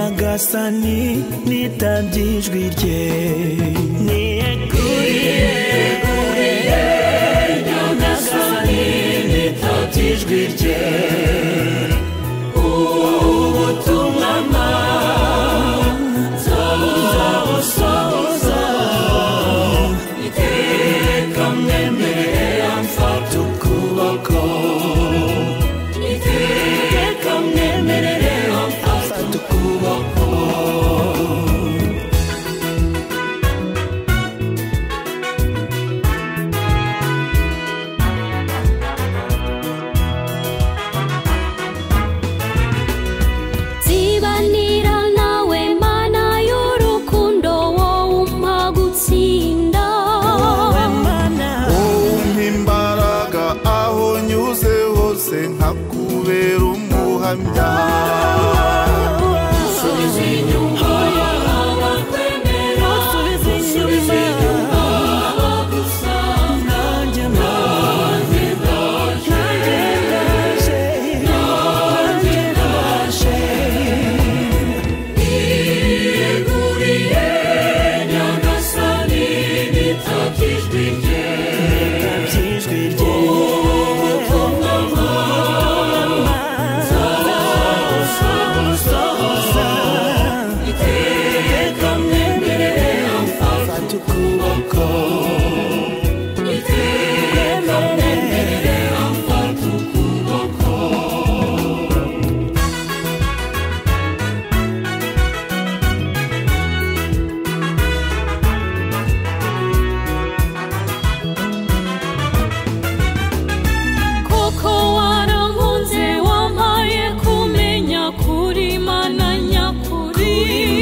nyagasani nitabye ijwi rye niyeguriye guriye nyagasani nitabye ijwi rye ubutumwa mbanza busohoza iteka mwemerera mfata ukuboko iteka mwemerera mfata ukuboko nsibanira nawe mana y'urukundo wowe umpa gutsinda wowe mana wowe umpa imbaraga aho nyuze hose nkakubera umuhamya subiza inyuma abakwemera subiza inyuma abagusanga nanjye nanjye nanjye ndaje nanjye ndaje yeguriye nyagasani nitakijwe rye ndabye ijwi rye nzagusohoza iteka mwemerere mfata ukuboko iteka mwemerere mfata ukuboko koko warankunze wampaye kumenya kuri mana nyakuri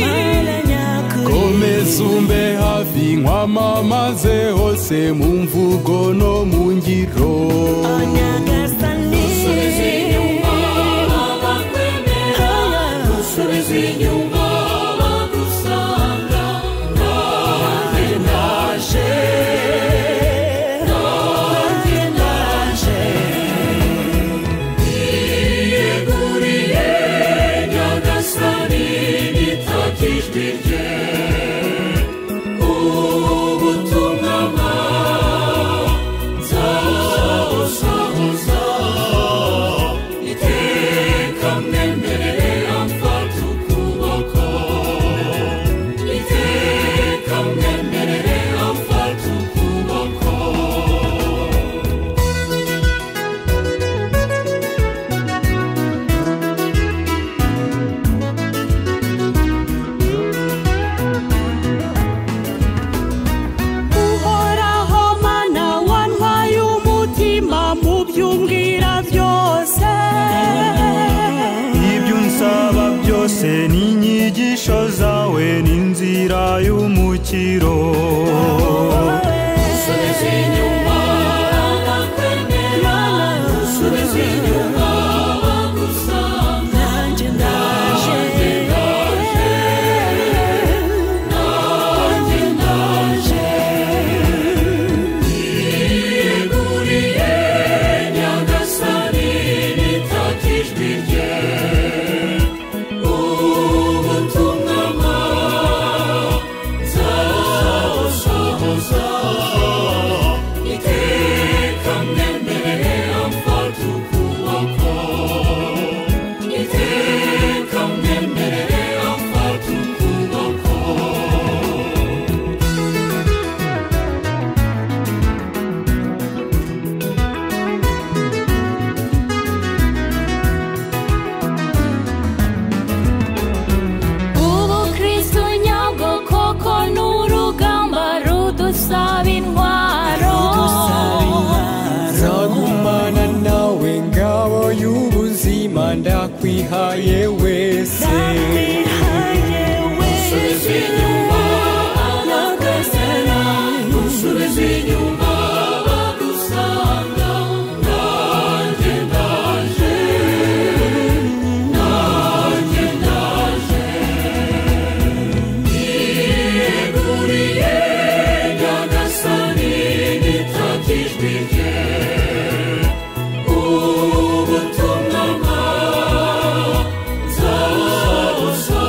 mana nyakuri komeza umbe hafi nkwamamaze hose mu mvugo no mu ngiro nyagasani abakwemera subiza inyuma bagusanga nanjye ndaje nanjye ndaje yeguriye nyagasani nitakijwe rye ubutumwa bwanza busa iteka mwemerere amfata ukuboko iteka mwemerere amfata ukuboko uhoraho mana wantwaye umutima mu by'umbwira byose ibyo unsaba byose ni inyigisho zawe n'inzira y'umukiro subiza inyuma abakwemera subiza inyuma abagusanga nanjye ndaje nanjye ndaje yeguriye nyagasani nitakijwe rye ubutumwa bwanza busohoza iteka mwemerere amfata ukuboko iteka mwemerere amfata ukuboko ubu kristu nyabwo koko ni urugamba rudusaba intwaro nzagumana nawe ngabo y'ubuzima ndakwihaye wese ndabihaye subiza wese inyuma abakwemera subiza inyuma abagusanga nanjye ndaje nanjye ndaje yeguriye nyagasani nitakijwe rye ubutumwa bwanza busa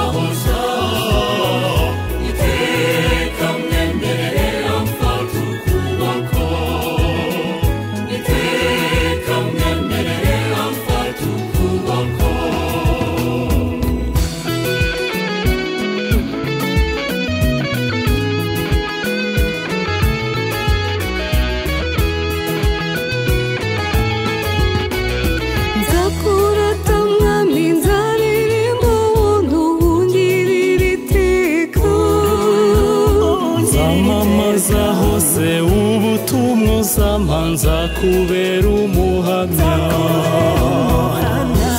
nzakubera umuhamya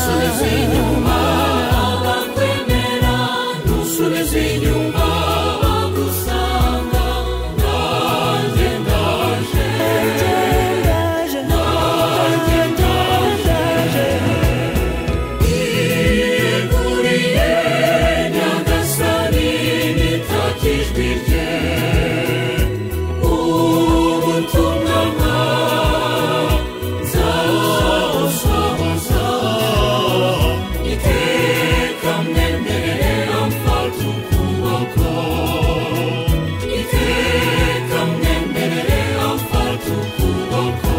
Subiza inyuma abakwemera Nusubiza inyuma bagusanga Nanjye ndaje ndaje Nanjye ndaje Yeguriye Nyagasani nitakijwe rye Ubutumwa nzabusohoza Iteka mwemerera mfata ukuboko Iteka mwemerera mfata ukuboko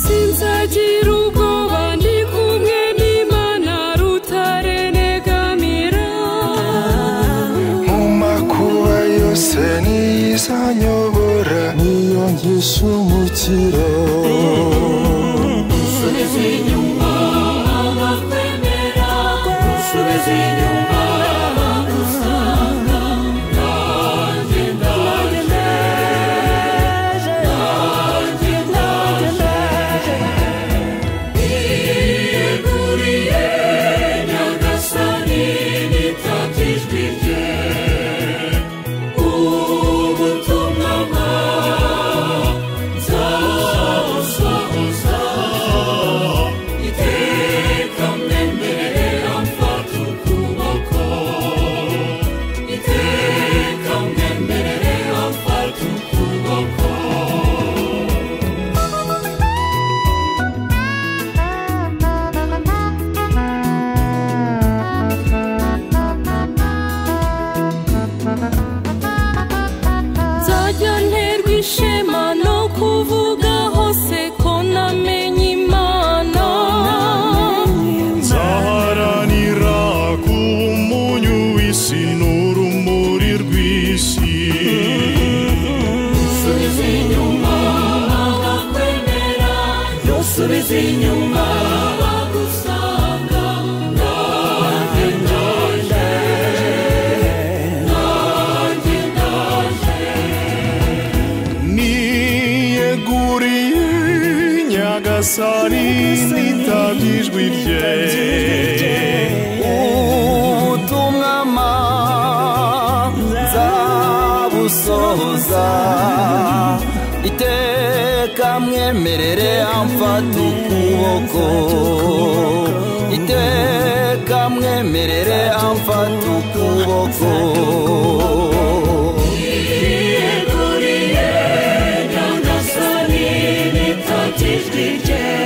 sinzagira ubwoba ndi kumwe n'imana rutarenegamira mu makuba yose niyizanyobora niyo nkishumukira Subiza inyuma abakwemera Subiza inyuma bagusanga Nanjye ndaje Nanjye ndaje Yeguriye Nyagasani nitakijwe rye Ubutumwa nzabusohoza Iteka mwemerera mfata ukuboko Iteka mwemerera mfata ukuboko nzajya nterwa ishema no kuvuga hose ko namenye imana nzaharanira kuba umunyu w'isi n'urumuri rw'isi Subiza inyuma abakwemera Nusubiza inyuma bagusanga Nanjye ndaje Nanjye ndaje niyeguriye nyagasani nitanga ijwi rye ubutumwa nzabusohoza iteka mwemerere amfata ukuboko iteka mwemerere amfata ukuboko Yeguriye Nyagasani nitakijwe rye